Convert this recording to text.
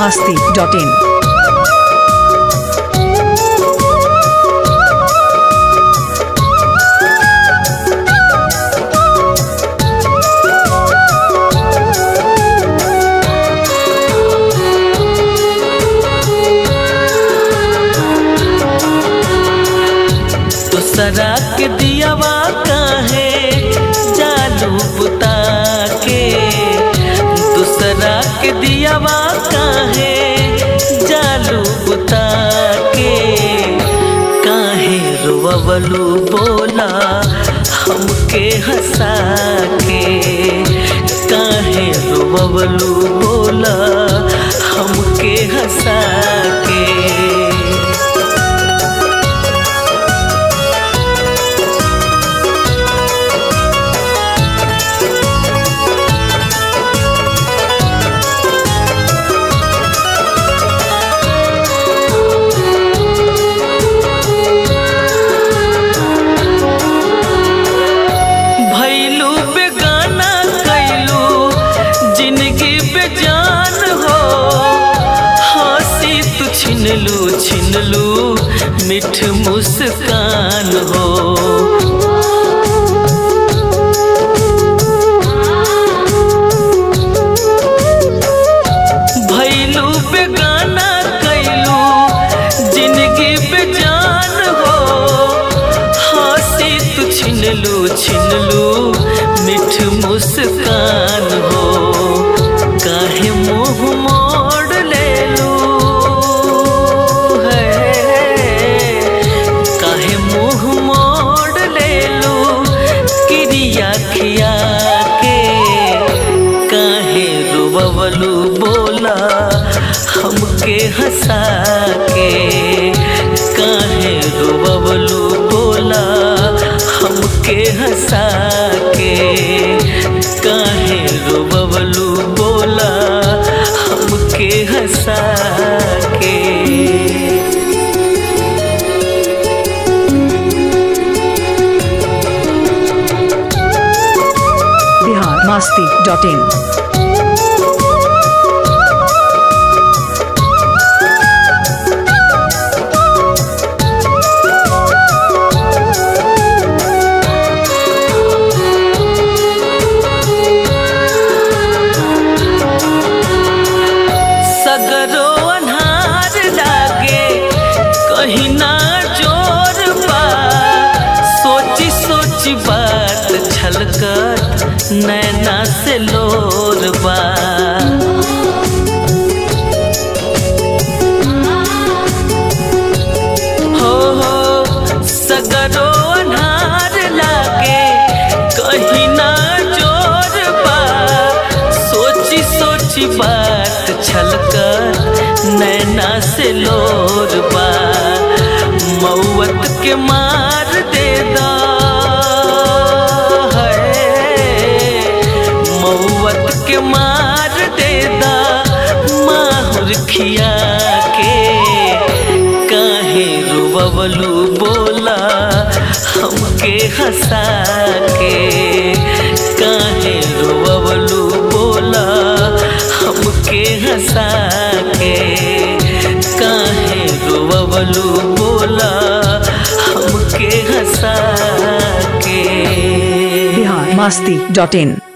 masti.in. दूसरा के दियावा काहे जालू बुता के दूसरा के दियावा काहे जालू बुता के काहे रोवलू बोला हमके हंसा के काहे रोवलू बोला हमके हंसा के भैलू बेगाना कैलू जिंदगी बेजान हो हंसी तू छिनलू छिनलू मिठ मुस्कान हो भैलू बेगाना कैलू जिंदगी बेजान हो हंसी तू छिनलू छिनलू मिठ मुस्कान हो काहे मुंह मोड़ लेलू है काहे मुंह मोड़ लेलू क्रिया खिया के काहे रोबलू बोला हमके हंसा के काहे रोबलू बोला हमके हंसा के काहे रोबलू बोला हमके हंसा के Bihar masti.in. सगरो अन्हार लागे कहीं ना जोर बा सोची सोची बात छलकत नैना से लोर बा हो हो सगरो अन्हार लागे कहीं ना जोर बा सोची सोची बात छलकर नैना से लोर बा मौत के मार दे दा है मौत के मार दे दा माहुर खिया के काहे रुबलू बोला हमके हंसा के काहे रुबलू बोला हमके हंसा के काहे रुबलू बोला हमके हंसा के Bihar masti.in.